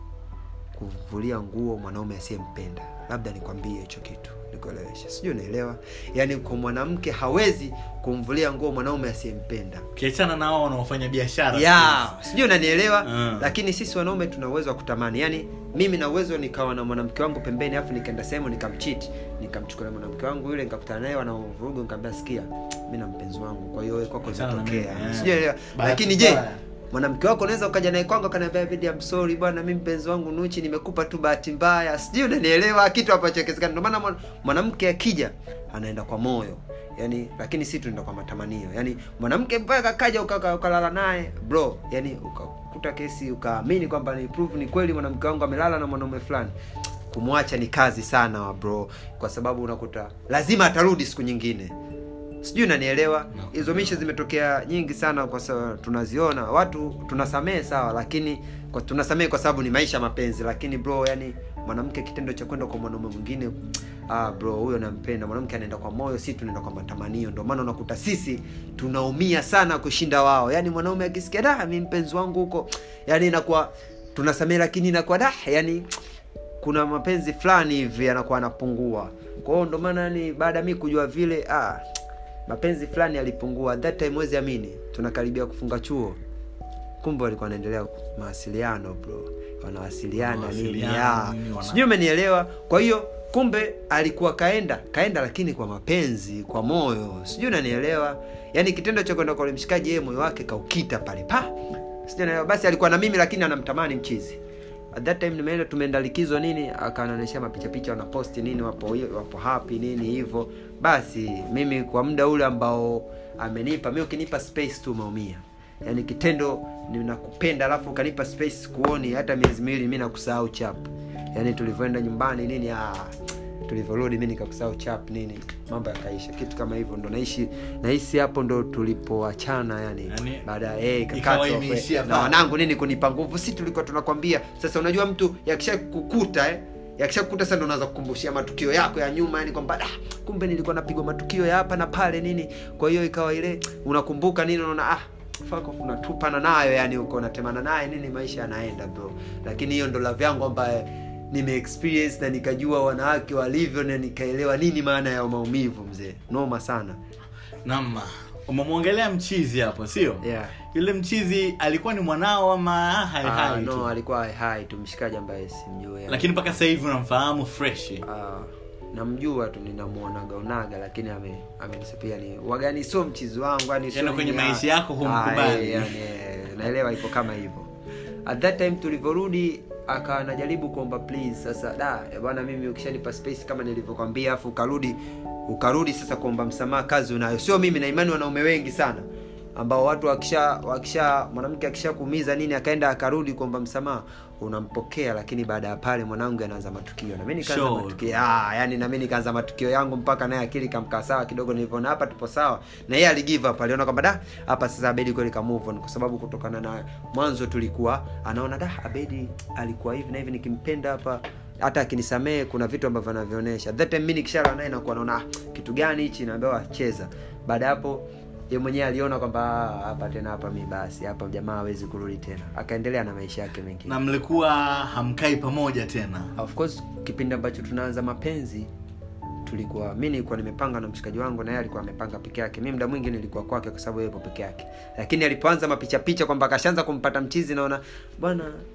kuvulia nguo mwanaume asiyempenda labda nikwambie hicho kitu nikuelewesha sijui unaelewa yaani kwa mwanamke hawezi kumvulia nguo mwanaume asiyempenda ukiachana na wao wanaofanya biashara ya sijui unanielewa Mm. lakini sisi wanaume tuna uwezo wa kutamani yaani mimi na uwezo nikawa na mwanamke wangu pembeni alafu nikaenda sehemu nikamchiti nikamchukulia mwanamke wangu yule nikakutana naye wanavurugu nikamwambia sikia mi na mpenzi wangu kwa hiyo wewe kwako Achana na imetokea mimi, eh. sijui unaelewa Bahati lakini je mbaya. mwanamke wako unaweza ukaja naye kwangu akaniambia bidi I'm sorry bwana mi mpenzi wangu nuchi nimekupa tu bahati mbaya sijui unanielewa kitu ambacho kiwezekana ndio maana mwan- mwanamke akija anaenda kwa moyo yani lakini si tunaenda kwa matamanio yani mwanamke mpaka kaja ukaka- ukalala naye bro yani ukakuta kesi ukaamini kwamba ni proof ni kweli mwanamke wangu amelala na mwanaume fulani kumwacha ni kazi sana wa bro kwa sababu unakuta lazima atarudi siku nyingine sijui unanielewa hizo mishe zimetokea nyingi sana kwa sababu tunaziona watu tunasamehe sawa lakini kwa tunasamehe kwa sababu ni maisha mapenzi lakini bro yani mwanamke kitendo cha kwenda kwa mwanaume mwingine ah bro huyo nampenda mwanamke anaenda kwa moyo si tunaenda kwa matamanio ndio maana unakuta sisi tunaumia sana kushinda wao yani mwanaume akisikia da mi mpenzi wangu huko yani inakuwa tunasamehe lakini inakuwa da yani kuna mapenzi fulani hivi yanakuwa anapungua kwa hiyo ndo maana ni baada ya mi kujua vile ah, mapenzi fulani yalipungua At that time wezi amini tunakaribia kufunga chuo kumbe walikuwa wanaendelea mawasiliano bro wanawasiliana nini Mawasiliano, ya nini, wana- sijui umenielewa kwa hiyo kumbe alikuwa kaenda kaenda lakini kwa mapenzi kwa moyo sijui unanielewa yaani kitendo cha kwenda kwa ule mshikaji yeye moyo wake kaukita pale pa sijui unaelewa basi alikuwa na mimi lakini anamtamani mchizi at that time nimeenda tumeenda likizo nini akanaonyesha mapicha picha wanaposti nini wapo wapo happy nini hivyo basi mimi kwa muda ule ambao amenipa mi ukinipa space tu umeumia yaani kitendo ninakupenda alafu ukanipa space kuoni hata miezi miwili mi nakusahau chap yaani tulivyoenda nyumbani nini ah, tulivyorudi mi nikakusahau chap nini mambo yakaisha kitu kama hivyo ndo naishi nahisi hapo ndo tulipoachana yani, Yani, baada ya eh, ikawa ikakatwa imeishia na pale. wanangu nini kunipa nguvu si tulikuwa tunakwambia sasa unajua mtu yakisha kukuta eh, yakisha kukuta sasa ndo unaanza kukumbushia matukio yako ya nyuma yani kwamba "Ah, kumbe nilikuwa napigwa matukio ya hapa na pale nini kwa hiyo ikawa ile unakumbuka nini unaona ah fuck off, unatupana nayo yani uko unatemana naye nini maisha yanaenda bro lakini hiyo ndo love yangu ambaye nimeexperience na nikajua wanawake walivyo na nikaelewa nini maana ya maumivu mzee noma sana nam umemwongelea mchizi hapo sio yeah. yule mchizi alikuwa ni mwanao ama hai Ah, hai no tu alikuwa hai tu mshikaji ambaye simjui yani. lakini mpaka sasa hivi unamfahamu fresh Ah, namjua tu ninamuonaga unaga lakini ame amenisapia ni wagani sio mchizi wangu yani sio Yaani kwenye nini, maisha ah, yako humkubali. ah, eh, yani, eh, naelewa iko kama hivyo at that time tulivyorudi aka anajaribu kuomba please sasa da eh, bwana mimi ukishanipa space kama nilivyokwambia afu ukarudi ukarudi sasa kuomba msamaha kazi unayo sio mimi na imani wanaume wengi sana ambao watu wakisha wakisha mwanamke akisha kuumiza nini akaenda akarudi kuomba msamaha unampokea lakini baada ya pale mwanangu anaanza matukio na mimi nikaanza Sure. matukio ah, yani na mimi nikaanza matukio yangu mpaka naye akili kamkaa sawa kidogo nilivyoona hapa tupo sawa na yeye aligive up aliona kwamba da hapa sasa Abedi kweli ka move on kwa sababu kutokana na mwanzo tulikuwa anaona da Abedi alikuwa hivi na hivi nikimpenda hapa hata akinisamehe kuna vitu ambavyo anavionyesha that time mimi nikishala naye nakuwa naona ah, kitu gani hichi naambiwa cheza baada ya hapo ye mwenyewe aliona kwamba ah, hapa tena hapa mi basi hapa jamaa hawezi kurudi tena akaendelea na maisha yake mengine na mlikuwa hamkai pamoja tena of course kipindi ambacho tunaanza mapenzi tulikuwa mi nilikuwa nimepanga na mshikaji wangu na yeye alikuwa amepanga peke yake mi muda mwingi nilikuwa kwake kwa sababu yeye yupo peke yake lakini alipoanza mapicha picha kwamba akashaanza kumpata mchizi naona bwana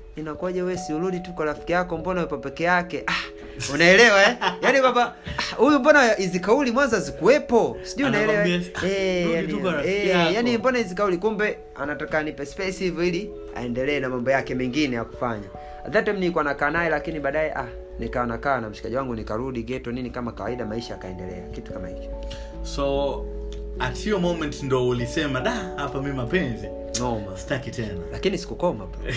inakuwaje wewe si urudi tu kwa rafiki yako mbona upo peke yake ah, unaelewa eh? yaani baba ah, huyu mbona hizi kauli mwanzo zikuwepo sijui unaelewa eh? Anakwambia, Eh, rudi yani- tu kwa rafiki eh, yako. yani mbona hizi kauli kumbe anataka nipe space hivyo ili aendelee na mambo yake mengine ya kufanya At that time nilikuwa nakaa naye lakini baadaye ah nikawa nakaa na mshikaji wangu nikarudi geto nini kama kawaida maisha yakaendelea kitu kama hicho so at hiyo moment ndo ulisema da hapa mi mapenzi noma staki tena lakini sikukoma bro.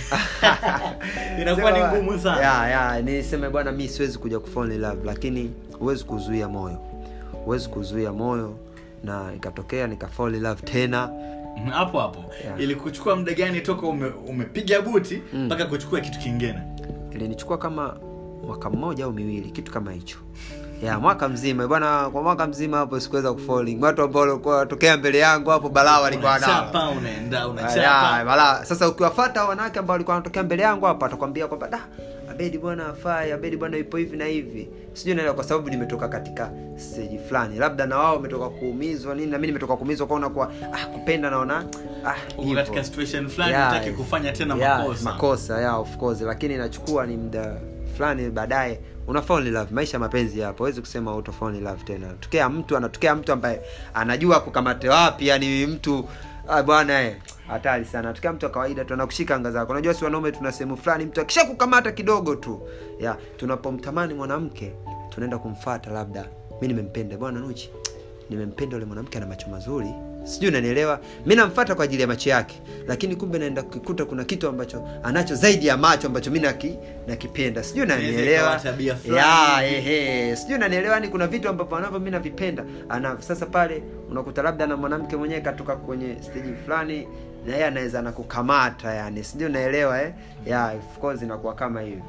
inakuwa ni Sema, ngumu sana ya, ya, niseme bwana mi siwezi kuja kufall in love lakini huwezi kuzuia moyo huwezi kuzuia moyo na ikatokea nika fall in love tena Mhm, hapo hapo Yeah. ilikuchukua muda gani toka ume, umepiga buti Mm. mpaka kuchukua kitu kingine ilinichukua kama mwaka mmoja au miwili kitu kama hicho ya mwaka mzima bwana kwa mwaka mzima hapo sikuweza kufalling watu ambao walikuwa watokea mbele yangu hapo balaa walikuwa nao unachapa unaenda Ya, unachapa balaa sasa ukiwafata wanawake ambao walikuwa wanatokea mbele yangu hapa atakwambia kwamba da abedi bwana afai abedi bwana ipo hivi na hivi sijui naelewa kwa sababu nimetoka katika stage fulani labda na wao wametoka kuumizwa nini na mimi nimetoka kuumizwa kwaona kwa ah, kupenda naona ah, uko hivyo. katika situation fulani Yeah, utaki kufanya tena yeah, makosa makosa yeah, of course lakini inachukua ni muda fulani baadaye una fall in love maisha ya mapenzi yapo huwezi kusema uto fall in love tena tokea mtu anatokea mtu ambaye anajua kukamate wapi yani mtu ah, bwana eh hatari sana atokea mtu wa kawaida tu anakushika anga zako unajua si wanaume tuna sehemu fulani mtu akisha kukamata kidogo tu ya tunapomtamani mwanamke tunaenda kumfata labda mi nimempenda bwana nuchi nimempenda yule mwanamke ana macho mazuri sijui unanielewa mi namfata kwa ajili ya macho yake lakini kumbe naenda kukikuta kuna kitu ambacho anacho zaidi ya macho ambacho mi naki, nakipenda sijui Inaweza unanielewa ikawa tabia fulani ya hivi. ehe sijui unanielewa ni kuna vitu ambavyo anavyo mi navipenda ana sasa pale unakuta labda na mwanamke mwenyewe katoka kwenye stage fulani na yeye anaweza anakukamata yani sijui unaelewa eh? ya of course inakuwa kama hivyo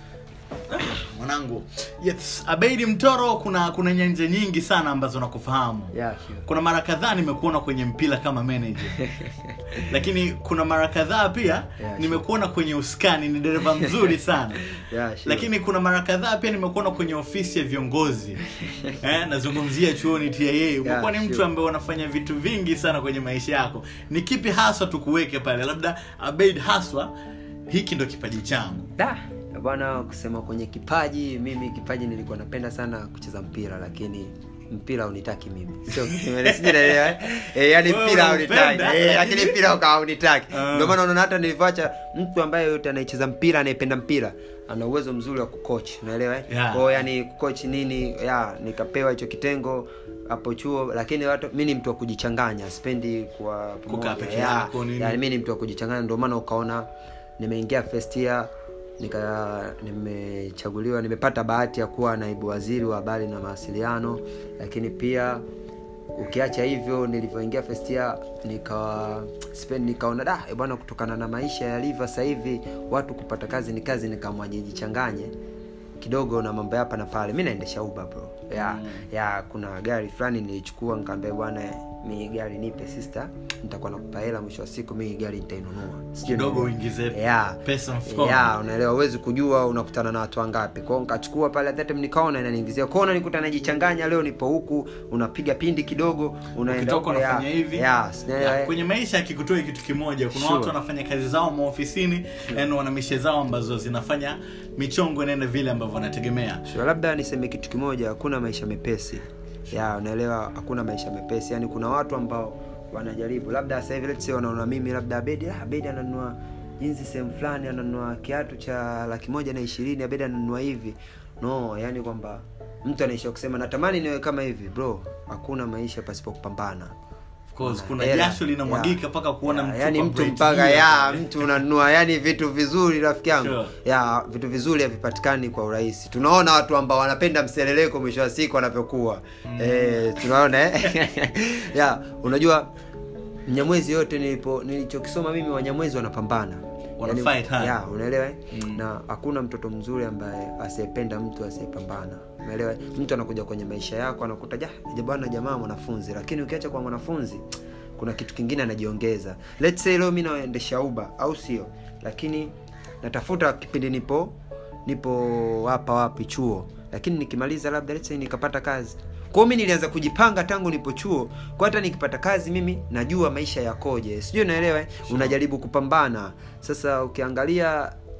mwanangu yes abeidi mtoro kuna kuna nyanja nyingi sana ambazo nakufahamu yeah, sure. kuna mara kadhaa nimekuona kwenye mpira kama manager lakini kuna mara kadhaa pia sure. nimekuona kwenye uskani ni dereva mzuri sana Yeah, sure. lakini kuna mara kadhaa pia nimekuona kwenye ofisi ya viongozi eh, nazungumzia chuoni tia umekuwa ni mtu sure. ambaye unafanya vitu vingi sana kwenye maisha yako ni kipi haswa tukuweke pale labda abeid haswa hiki ndo kipaji changu da bwana kusema kwenye kipaji mimi kipaji nilikuwa napenda sana kucheza mpira lakini mpira unitaki mimi sio sijui unaelewa, eh? eh, yani Wewe mpira unaupenda, unitaki eh, lakini lakini- mpira ukawa unitaki Ah. ndio maana unaona hata nilivyoacha mtu ambaye yote anayecheza mpira anayependa mpira ana uwezo mzuri wa kucoach unaelewa eh? Yeah. Kwa yani kucoach nini ya nikapewa hicho kitengo hapo chuo lakini watu mi ni mtu wa kujichanganya sipendi kuwa Kukaa pamoja. peke Yeah, yako, nini. yani mi ni mtu wa kujichanganya ndio maana ukaona nimeingia first year nika nimechaguliwa nimepata bahati ya kuwa naibu waziri wa habari na mawasiliano lakini pia ukiacha hivyo nilivyoingia first year nikawa spend nikaona da eh bwana kutokana na maisha yalivyo sasa hivi watu kupata kazi ni kazi nikaamua nijichanganye kidogo na mambo ya hapa na pale mi naendesha uba bro ya Mm. ya kuna gari fulani nilichukua nikaambia bwana mi gari nipe sister nitakuwa nakupa hela mwisho wa siku mi gari nitainunua Sijui kidogo ni- uingize Yeah. pesa mfukoni ya unaelewa huwezi kujua unakutana na watu wangapi kwao nikachukua pale at that time nikaona inaniingizia kwao nikuta najichanganya leo nipo huku unapiga pindi kidogo unaenda ukitoka huko, ya- unafanya hivi ya, sinaelewa, Ya, eh. kwenye maisha akikutoi kitu kimoja kuna Sure. watu wanafanya kazi zao maofisini yani wana mishe zao ambazo zinafanya michongo inaenda vile ambavyo wanategemea Sure, labda niseme kitu kimoja hakuna maisha mepesi ya unaelewa hakuna maisha mepesi yani kuna watu ambao wanajaribu labda sasa hivi let's say wanaona mimi labda abedi ah, abedi ananunua jinsi sehemu fulani ananunua kiatu cha laki moja na ishirini abedi ananunua hivi no yani kwamba mtu anaisha kusema natamani niwe kama hivi bro hakuna maisha pasipo kupambana of course kuna Hela. jasho linamwagika Yeah. mpaka kuona Yeah, mtu yani kwa mtu bright mpaka gear. ya mtu unanunua yani vitu vizuri rafiki yangu Sure. ya vitu vizuri havipatikani kwa urahisi tunaona watu ambao wanapenda mseleleko mwisho wa siku wanavyokuwa mm. eh, tunaona eh? ya unajua mnyamwezi yote nilipo nilichokisoma mimi wanyamwezi wanapambana Wana fight hard. ya unaelewa eh? Mm. na hakuna mtoto mzuri ambaye asiyependa mtu asiyepambana unaelewa eh? mtu anakuja kwenye maisha yako anakuta ja ja bwana jamaa mwanafunzi lakini ukiacha kwa mwanafunzi kuna kitu kingine anajiongeza let's say leo mi naendesha uba au sio lakini natafuta kipindi nipo nipo hapa wapi chuo lakini nikimaliza labda let's say nikapata kazi kwao mi nilianza kujipanga tangu nipo chuo kwa hata nikipata kazi mimi najua maisha yakoje sijui unaelewa eh? unajaribu kupambana sasa ukiangalia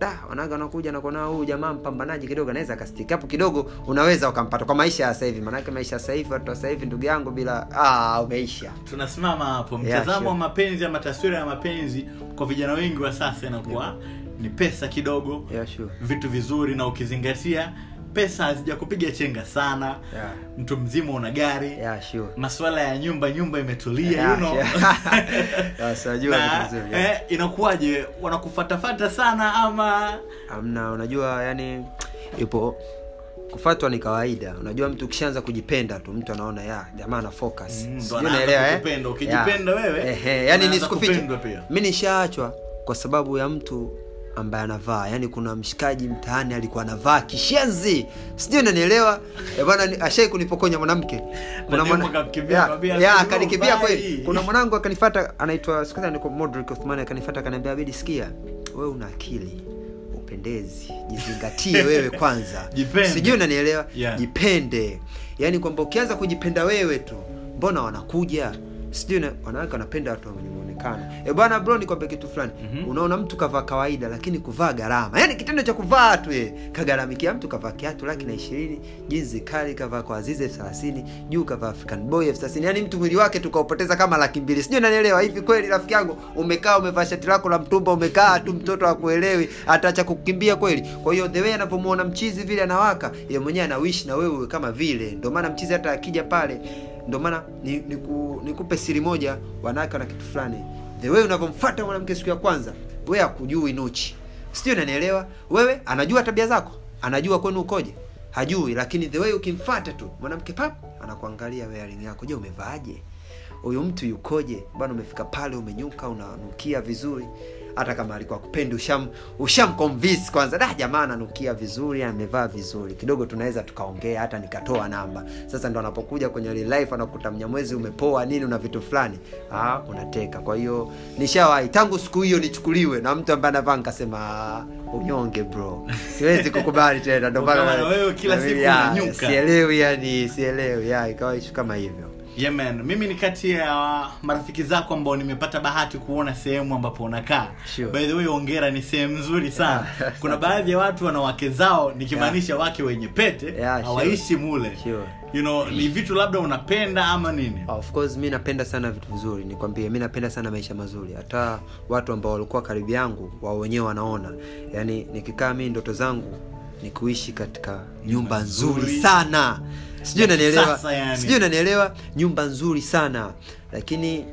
da wanawake wanakuja na kuona huyu jamaa mpambanaji kidogo anaweza akastiki hapo kidogo unaweza ukampata kwa maisha ya sasa hivi maanake maisha ya sasa hivi watu wa sasa hivi ndugu yangu bila ah, umeisha tunasimama hapo Yeah, mtazamo sure. wa mapenzi ama taswira ya mapenzi kwa vijana wengi wa sasa inakuwa ni pesa kidogo yeah, sure. vitu vizuri na ukizingatia pesa hazijakupiga chenga sana Yeah. mtu mzima una gari Yeah, sure. maswala ya nyumba nyumba imetulia Yeah, you know. sure. Yes, najua na vitu vizuri, yeah. eh, inakuwaje wanakufatafata sana ama amna unajua yani ipo kufatwa ni kawaida unajua mtu ukishaanza kujipenda tu mtu anaona ya jamaa ana focus Mm, ndo Sijui anaanza unaelewa, eh? kukupenda. Ukijipenda Yeah. wewe, Ehe, yani unaanza nisikufiche kupendwa pia. mi nishaachwa kwa sababu ya mtu ambaye anavaa yani kuna mshikaji mtaani alikuwa anavaa kishenzi sijui unanielewa Eh, bwana ni- ashai kunipokonya mwanamke demu mwana- akakukimbia, Ya, akamwambia, ya, "Bro, akanikimbia vai." kweli kuna mwanangu akanifata anaitwa siku hizi anaitwa Modric Othmani akanifata akaniambia abidi sikia wewe una akili upendezi jizingatie wewe kwanza Jipende. sijui unanielewa Yeah. jipende yaani kwamba ukianza kujipenda wewe tu mbona wanakuja sijui na- wanawake wanapenda watu wenye muonekano e bwana bro nikwambia kitu fulani Mhm. unaona mtu kavaa kawaida lakini kuvaa gharama yaani kitendo cha kuvaa tu ye kagharamikia mtu kavaa kiatu laki na ishirini jinzi kali kavaa kwa azizi elfu thelathini juu kavaa african boy elfu thelathini yaani mtu mwili wake tukaupoteza kama laki mbili sijui nanielewa hivi kweli rafiki yangu umekaa umevaa shati lako la mtumba umekaa tu mtoto akuelewi ataacha kukimbia kweli kwa hiyo the way anavyomuona mchizi vile anawaka ye mwenyewe anawishi na wewe uwe kama vile ndio maana mchizi hata akija pale ndio maana ni, ni ku, nikupe siri moja wanawake wana kitu fulani the way unavyomfuata mwanamke siku ya kwanza we akujui nuchi sijui unanielewa wewe anajua tabia zako anajua kwenu ukoje hajui lakini the way ukimfata tu mwanamke pap anakuangalia wearing yako je umevaaje huyu mtu yukoje bwana umefika pale umenyuka unanukia vizuri hata kama alikuwa kupendi usham ushamconvince kwanza da jamaa ananukia vizuri amevaa vizuri kidogo tunaweza tukaongea hata nikatoa namba sasa ndo anapokuja kwenye real life anakuta mnyamwezi umepoa nini una vitu fulani ah unateka kwa hiyo nishawahi tangu siku hiyo nichukuliwe na mtu ambaye anavaa nikasema "Ah, unyonge bro siwezi kukubali tena ndo maana- Ukawa na wewe kila siku Ya, unanyuka. sielewi yani sielewi ya ikawa ishu kama hivyo yeah, man. mimi ni kati ya marafiki zako ambao nimepata bahati kuona sehemu ambapo unakaa Sure. by the way ongera ni sehemu nzuri sana kuna baadhi ya watu wana wake zao nikimaanisha wake wenye pete Yeah, sure. hawaishi mule Sure. you know ni vitu labda unapenda ama nini of course mi napenda sana vitu vizuri nikwambie mi napenda sana maisha mazuri hata watu ambao walikuwa karibu yangu wao wenyewe wanaona yaani nikikaa mi ndoto zangu ni kuishi katika nyumba nzuri nzuri. sana sijui Ya unanielewa kisasa yani. sijui unanielewa nyumba nzuri sana lakini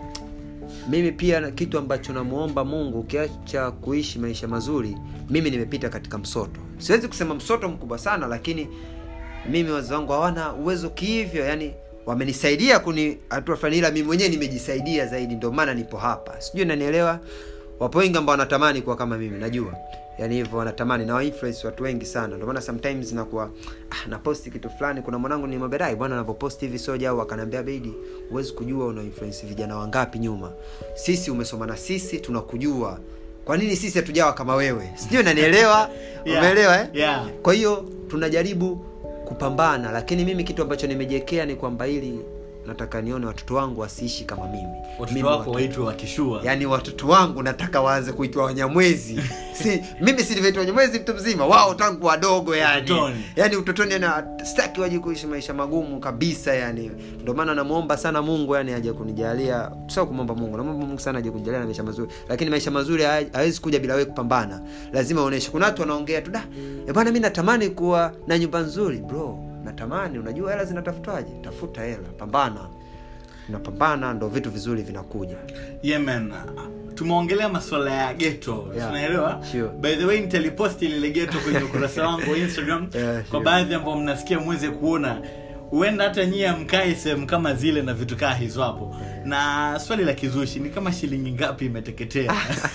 mimi pia na kitu ambacho namuomba mungu ukiacha kuishi maisha mazuri mimi nimepita katika msoto siwezi kusema msoto mkubwa sana lakini mimi wazazi wangu hawana uwezo kihivyo yani wamenisaidia kuni hatua fulani ila mimi mwenyewe nimejisaidia zaidi ndio maana nipo hapa sijui nanielewa wapo wengi ambao wanatamani kuwa kama mimi najua yani hivyo wanatamani na wainfluence watu wengi sana ndio maana sometimes nakuwa ah, naposti kitu fulani kuna mwanangu ni maberai bwana anavyoposti hivi soja au akaniambia bedi huwezi kujua una influence vijana wangapi nyuma sisi umesoma na sisi tunakujua kwa nini sisi hatujawa kama wewe sijui unanielewa Yeah, umeelewa eh? yeah. kwa hiyo tunajaribu kupambana lakini mimi kitu ambacho nimejiwekea ni kwamba ili nataka nione watoto wangu wasiishi kama mimi watoto mimi wako watoto- waitwe wakishua yaani watoto wangu nataka waanze kuitwa wanyamwezi si mimi silivyoitwa wanyamwezi mtu mzima wao tangu wadogo yani Utotoni. yani utotoni yani staki waje kuishi maisha magumu kabisa yani ndio maana namwomba sana mungu yani aje kunijalia sio kumwomba mungu namwomba mungu sana aje kunijalia na maisha mazuri lakini maisha mazuri haya- hawezi kuja bila wewe kupambana lazima uoneshe kuna watu wanaongea tu da "Eh bwana mi natamani kuwa na nyumba nzuri bro natamani unajua hela zinatafutwaje tafuta hela pambana unapambana ndo vitu vizuri vinakuja yemen tumeongelea masuala ya geto Yeah. tunaelewa Sure. by the way nitaliposti lile geto kwenye ukurasa wangu wa instagram Yeah, kwa sure. baadhi ambao mnasikia mweze kuona huenda hata nyie mkae sehemu kama zile na vitu kaa hizo hapo na swali la kizushi ni kama shilingi ngapi imeteketea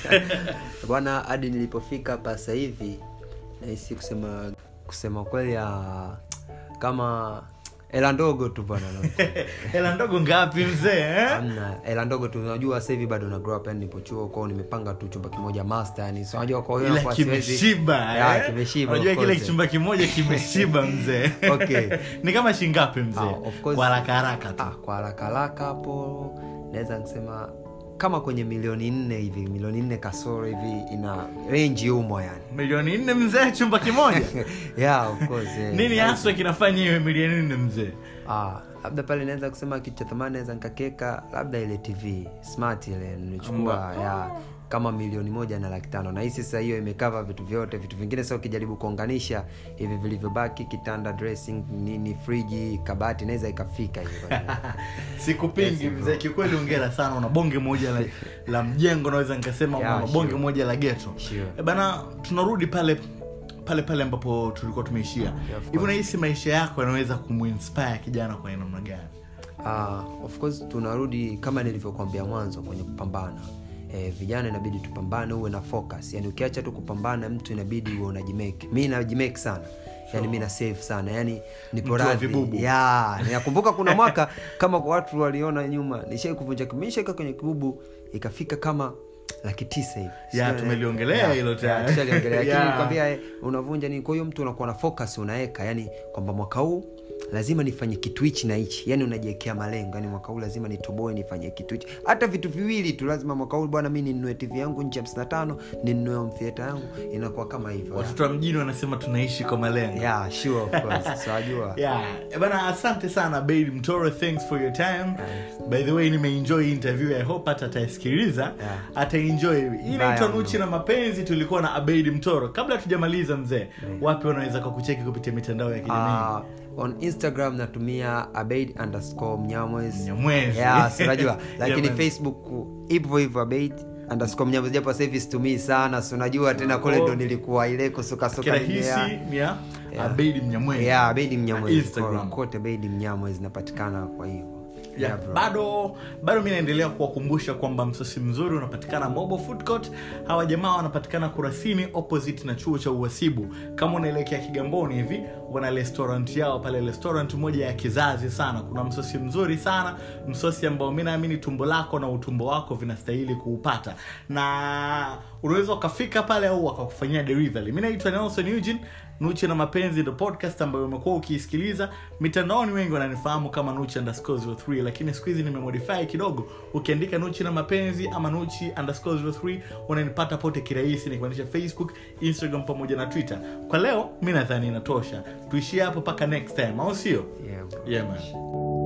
bwana hadi nilipofika hapa sasa hivi nahisi kusema kusema kweli ah, kama hela ndogo tu bwana hela ndogo ngapi mzee eh? amna hela ndogo tu unajua sasa hivi bado na grow up yani nipo chuo kwao nimepanga tu chumba kimoja master yani so unajua kwa hiyo ila nakuwa siwezi- kimeshiba Ya, eh? kimeshiba unajua of kile course. kichumba kimoja kimeshiba mzee Okay. ni kama shingapi mzee Ah, of course. kwa haraka haraka tu ah, kwa haraka haraka hapo naweza nisema kama kwenye milioni nne hivi milioni nne kasoro hivi ina renji humo yani milioni nne mzee chumba kimoja yeah, of course, eh. nini haswa kinafanya hiyo milioni nne mzee Ah, labda pale naweza kusema kitu cha thamani naweza nikakeka labda ile tv smart ile nilichukua ya kama milioni moja na laki tano na hii sasa hiyo imekava vitu vyote vitu vingine sasa ukijaribu kuunganisha hivi vilivyobaki kitanda dressing nini friji kabati naweza ikafika hiyo sikupingi Yes, mzee kikweli ongera sana una bonge moja la, la mjengo naweza nikasema Yeah, una bonge sure. moja la geto Sure. Eh, bana tunarudi pale pale pale ambapo tulikuwa tumeishia of hivi course. unahisi maisha yako yanaweza kumuinspire kijana kwa namna gani uh, of course tunarudi kama nilivyokuambia mwanzo kwenye kupambana eh, vijana inabidi tupambane uwe na focus yani ukiacha tu kupambana mtu inabidi uwe unajimake mi najimake sana yani mi na save sana yani nipo Mtu wa radhi vibubu. ya ninakumbuka kuna mwaka kama kwa watu waliona nyuma nishai kuvunja nishaika kwenye kibubu ikafika kama laki tisa hivi Ya, Sio, tumeliongelea ya, hilo ya, tayari. tushaliongelea. Lakini Ya. nikwambia, eh, unavunja nini kwa hiyo mtu unakuwa na focus unaweka yani kwamba mwaka huu lazima nifanye kitu hichi na hichi yani unajiwekea malengo yani mwaka huu lazima nitoboe nifanye kitu hichi hata vitu viwili tu lazima mwaka huu bwana mi ninunue tv yangu nchi hamsini na tano ninunue mtheata yangu inakuwa kama hivyo watoto wa mjini wanasema tunaishi kwa malengo yeah, sure, of course. so ajua yeah. Eh, bana asante sana bail mtoro thanks for your time by the way nimeenjoy hii interview i hope hata ataisikiliza Yeah. ataenjoy hii inaitwa Mbaya nuchi na mapenzi tulikuwa na abeid mtoro kabla tujamaliza mzee wapi wanaweza kakucheki kupitia mitandao ya kijamii Uh, on instagram natumia abeid underscore mnyamwezi Mnyamwezi. yeah, si unajua lakini Yeah, man. facebook hivyo hivyo abeid underscore mnyamwezi japo sasa hivi situmii sana si unajua tena kule Oh. ndo nilikuwa ile kusukasuka kirahisi ni ya abeid mnyamwezi yeah, beidi mnyamwezi Instagram. kote beidi mnyamwezi napatikana kwa hivyo Yeah, Yeah, bro. bado bado mi naendelea kuwakumbusha kwamba msosi mzuri unapatikana mobo food court hawa jamaa wanapatikana kurasini opposite na chuo cha uhasibu kama unaelekea kigamboni hivi wana restaurant yao pale restaurant moja ya kizazi sana kuna msosi mzuri sana msosi ambao mi naamini tumbo lako na utumbo wako vinastahili kuupata na unaweza ukafika pale au wakakufanyia delivery mi naitwa nelson eugene nuchi na mapenzi ndo podcast ambayo umekuwa ukiisikiliza mitandaoni wengi wananifahamu kama nuchi underscore 03 lakini siku hizi nimemodify kidogo ukiandika nuchi na mapenzi ama nuchi underscore 03 unanipata pote kirahisi nikimaanisha facebook instagram pamoja na twitter kwa leo mi nadhani inatosha tuishie hapo mpaka next time au sio Yeah, bro. yeah, man.